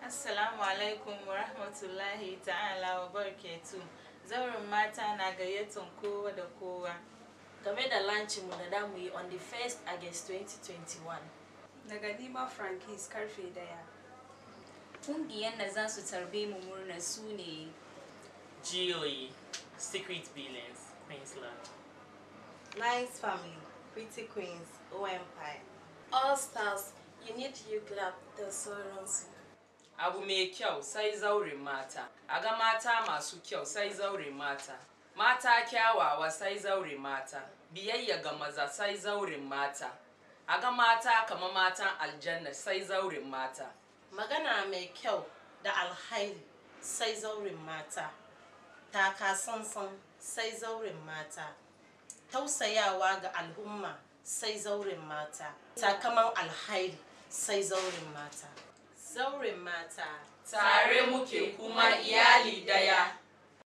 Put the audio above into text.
Assalamu alaikum wa rahmatullahi ta'ala wa barakatu. Zaurin mata na gayyatan kowa da kowa. game da mu da damu yi on the 1st August 2021. Daga Nima Frankis karfe daya. Ƙungiyar da za su tarbe mu murna su ne GOE, Secret Billings, Queensland. Nice Family, Pretty Queens, O Empire. All Stars, Unit You Club da sauransu. Abu mai kyau sai zaurin mata, a ga mata masu kyau sai zaurin mata, mata kyawawa sai zaurin mata, biyayya ga maza sai zaurin mata, a ga mata kama matan aljanna sai zaurin mata. Magana mai kyau da alhairi sai zaurin mata. Taka sansan sai zaurin mata. Tausayawa ga al'umma sai zaurin mata. Takaman alhairi sai zaurin mata. Zaurin mata. Tare muke kuma iya